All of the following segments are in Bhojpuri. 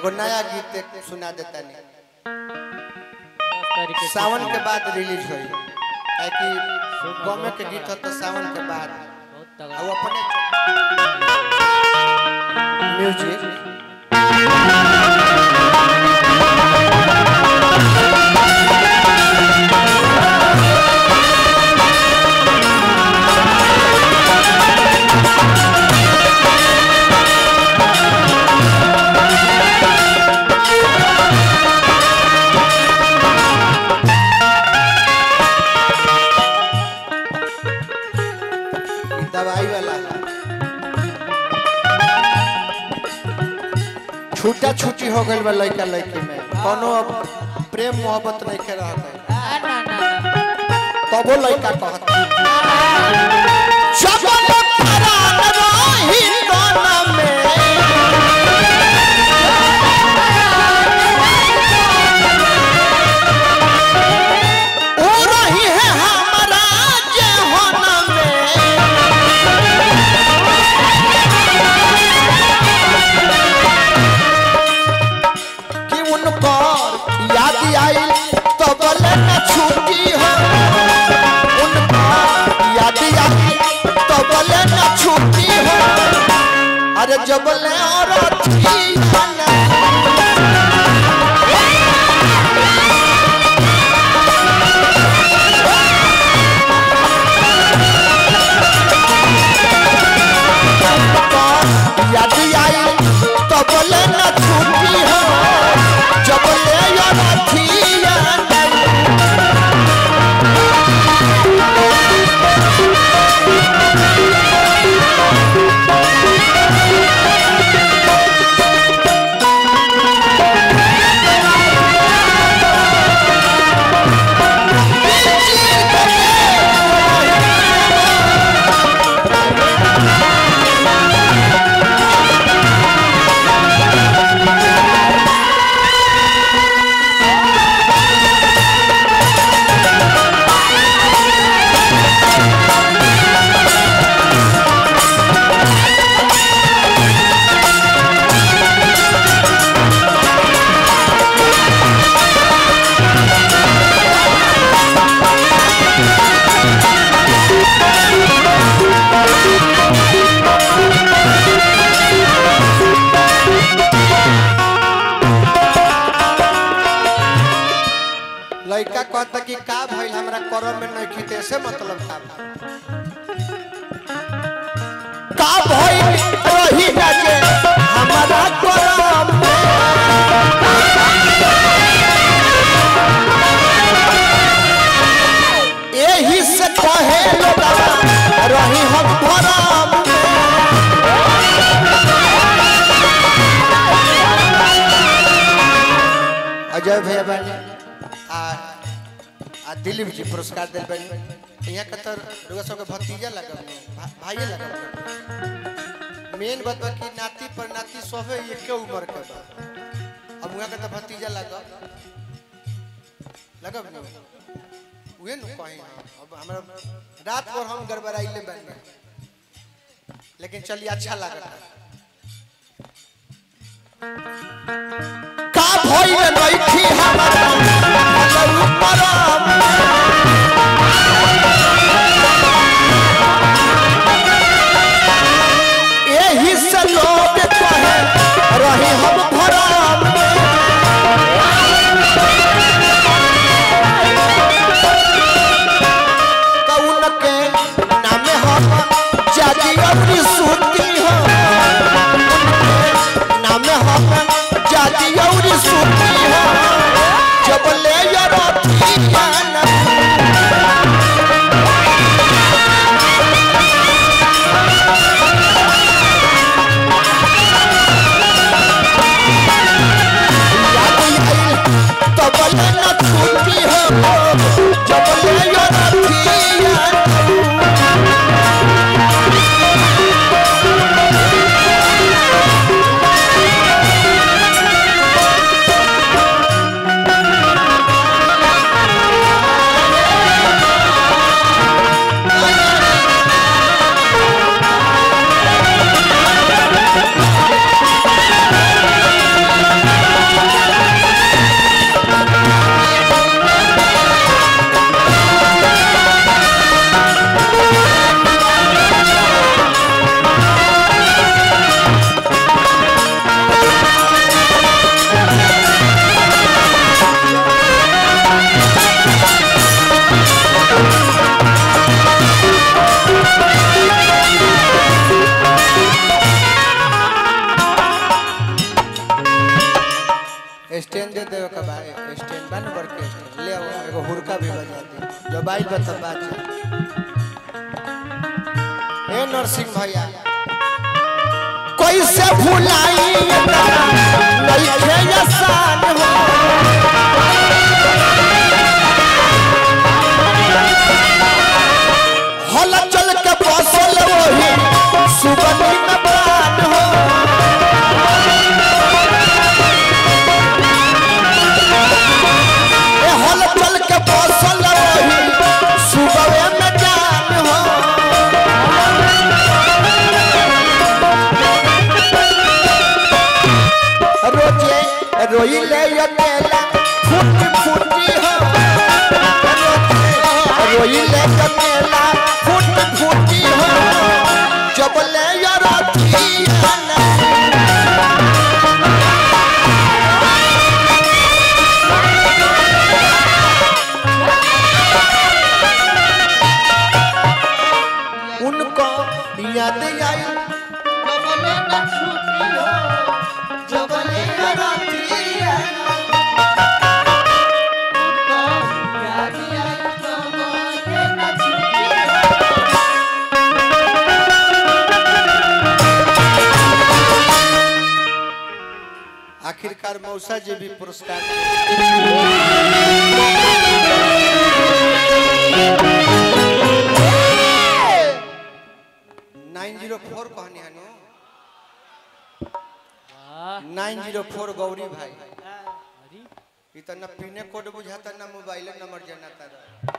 एगो नया गीत एक सुना देता नहीं दस तारीख के सावन के बाद रिलीज हुई ताकि गमे के गीत हो तो सावन के बाद बहुत और तगड़ा वो अपने म्यूजिक ई दवाई वाला है। छूटा छूटी हो गई बा लड़का लड़की में कोनो अब प्रेम मोहब्बत नहीं के रह गई ना ना ना तबो लड़का कहता चपल पराग रही तन में ओ रही है हमारा जेहन में कि उनकर याद आई तो बोले न छुट्टी हो उनकर याद आई तो बोले न छुट्टी हो अरे जब ले और थी याद आई तो बोले न छुट्टी हो जब ले और थी लड़का कहता कि का भइल हमरा करम में नहीं खीते से मतलब का का भइल रही ना जे हमरा करम में एही से कहे लोगा रही हम भरम अजय भैया बानी आ आ दिलीप जी पुरस्कार दिल बानी यहाँ के तर लोग सबके भतीजा लगल भा, भाइये लगल मेन बात बा कि नाती पर नाती सभे एके उम्र के बा अब वहाँ के तो भतीजा लगल लगब न उहे न कहीं हम अब हमरा रात भर हम गड़बड़ाइले बन लेकिन चलिए अच्छा लगता का भइल नइखी हमरा अलऊ परम एही से लोग कहे रही हम भरम कौन के नाम हम जाजी अपनी सूती हो नाम हम जाजी और सूती हो जब ले यरथिया न स्टैंड दे देवे के बाद स्टैंड बन बर के स्टैंड ले आओ एगो हुरका भी बजा दे जो बाइल बता बात ए नरसिंह भैया कैसे भुलाई नहीं खे आसान हो हल चल के बसल वही सुबनी में प्राण हो ए हल चल के बसल वही सुबह में जान हो रोजे रोइले अकेला फूटी फूटी हो रोजे रोइले अकेला फूटी फूटी हो जब ले यराती उनको याद आई जबले न छूटी हो जबले यराती आखिरकार मौसा जी भी पुरस्कार नाइन जीरो फोर कहनी है no nine zero four Gauri भाई अरे ई त न पिने कोड बुझाता न मोबाइल नंबर जनाता रह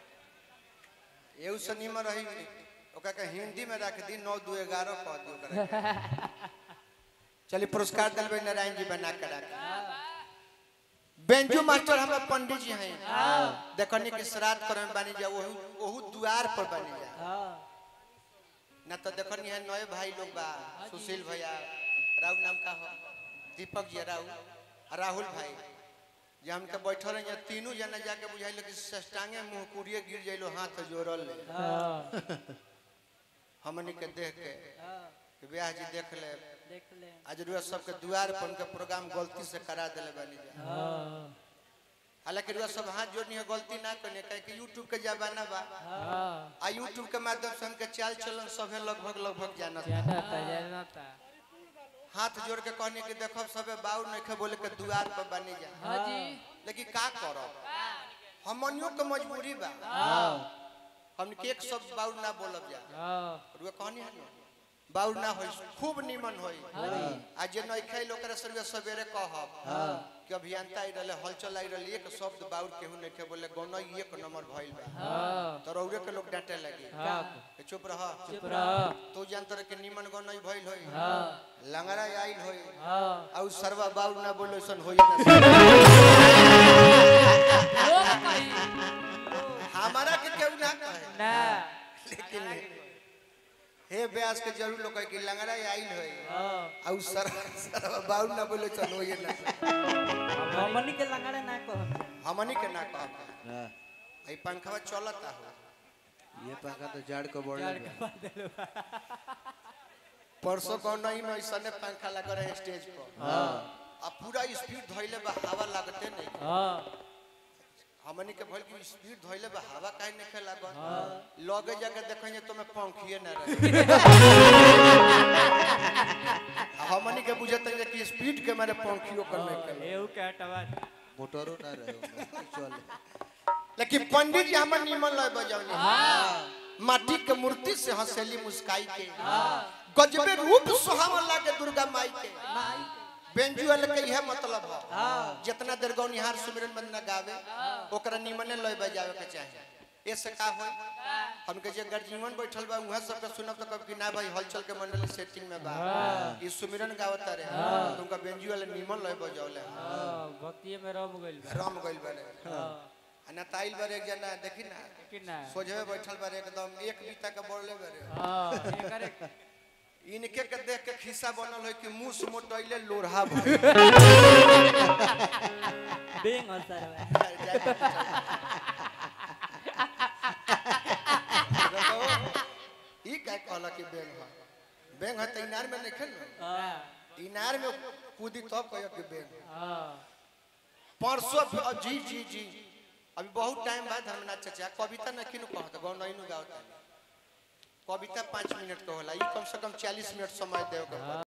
एउ सनीमा रही ओका के हिंदी में रख दी नौ दो ग्यारह कह दी ओकरा चलिए पुरस्कार दिलबे नारायण जी बना के रख बेंजू मास्टर हमारे पंडित जी हैं देखनी के श्राद्ध करे बानी जा ओहू ओहू द्वार पर बानी जा ना तो देखनी है नए भाई लोग बा सुशील भैया राहुल नाम का हो दीपक जी राहुल आ राहुल भाई जे हमके बैठल रही तीनों जना जाके बुझाइल कि सष्टांगे मुंह कुड़िए गिर जाइलो हाथ जोड़ल ले हमनी के देख के कि ब्याह जी देख ले देख ले आज रुआ सबके द्वार पर उनके प्रोग्राम गलती से करा दिले बानी जा हालांकि रुआ सब हाथ जोड़नी है गलती ना करने काहे कि यूट्यूब के जमाना बा आ यूट्यूब के माध्यम से हमके चाल चलन सभे लगभग लगभग जानत बा। जानता जानता हाथ जोड़ के कहने कि देखो सबे बाउर नहीं बोले के दुआर पर बनी जा हाँ जी लेकिन का करब हमनियों के मजबूरी बा हम के एक सब बाउर ना बोलब जा हाँ रुआ कहनी है ना बाउर ना होई खूब निमन होई आ जे नहीं खाइल ओकरा से सवेरे कहब कि अभियंता आई रहले हलचल आई रहले एक शब्द बाउर केहू नहीं के बोले गौना एक नंबर भइल बा हाँ तो रौरे के लोग डांटे लगे हाँ कि चुप रह चुप रह तू जानत रहे कि निमन गौना भइल होई हाँ लंगड़ा आइल होई हाँ आउ सरवा बाउर ना बोलो सन होई ना लोग कहीं हमारा के केहू ना कहे ना लेकिन हे ब्यास के जरूर लोग कहे कि लंगड़ा आइल होई हाँ आउ सर सरवा बाउर ना बोलो सन होई ना हमनी के लंगड़े ना कह हमनी के ना कह ई पंखवा चलता हो ये पंखा तो जड़ को बोल परसों कौन नहीं में ऐसा पंखा लगा रहे स्टेज पर आ पूरा स्पीड धइले बा हवा लागते नहीं हाँ हमनी के भल की स्पीड धइले बा हवा काहे नहीं लागत लगे जाके देखेंगे तो मैं पंखिए ना रहे आ हमनी के बुझते हैं कि स्पीड के मारे पंखियो करने के एहू के हटवा मोटरो ना रहे चल लेकिन पंडित जी हमर निमन लय बजौनी माटी के मूर्ति से हंसेली मुस्काई के गजबे रूप सुहावन लागे दुर्गा माई के बेंजू वाले के यह मतलब है जितना देर गौनिहार सुमिरन बंदना गावे ओकरा निमने लय बजावे के चाहे ऐसे का हो हमके जे गर्जीवन बैठल बा उहाँ सबके सुनब तो कब कि ना भाई हलचल के मंडली सेटिंग में बा ई सुमिरन गावत रे तुमका बेंजू वाले निमन लय बजौले हाँ भक्तिये में रम गइल बा राम गइल बने हाँ आ ना ताइल बारे एक जना देखी ना कि ना सोझे बैठल बारे एकदम एक बीता के बोलले बारे हाँ एकरे इनके के देख के खिस्सा बनल है कि मुंह से मोटैले लोढ़ा भइल। बेंग हंसर ई का कहला कि बेंग है बेंग है त इनार में नहीं खेल हाँ इनार में कूदी तब कहियो कि बेंग हाँ परसों भी- जी जी जी अभी बहुत टाइम बाद धर्मनाथ चाचा कविता न किनु कहत गौ नहीं नु गावता कविता पाँच मिनट के होला ई कम से कम चालीस मिनट समय देव के पड़ी।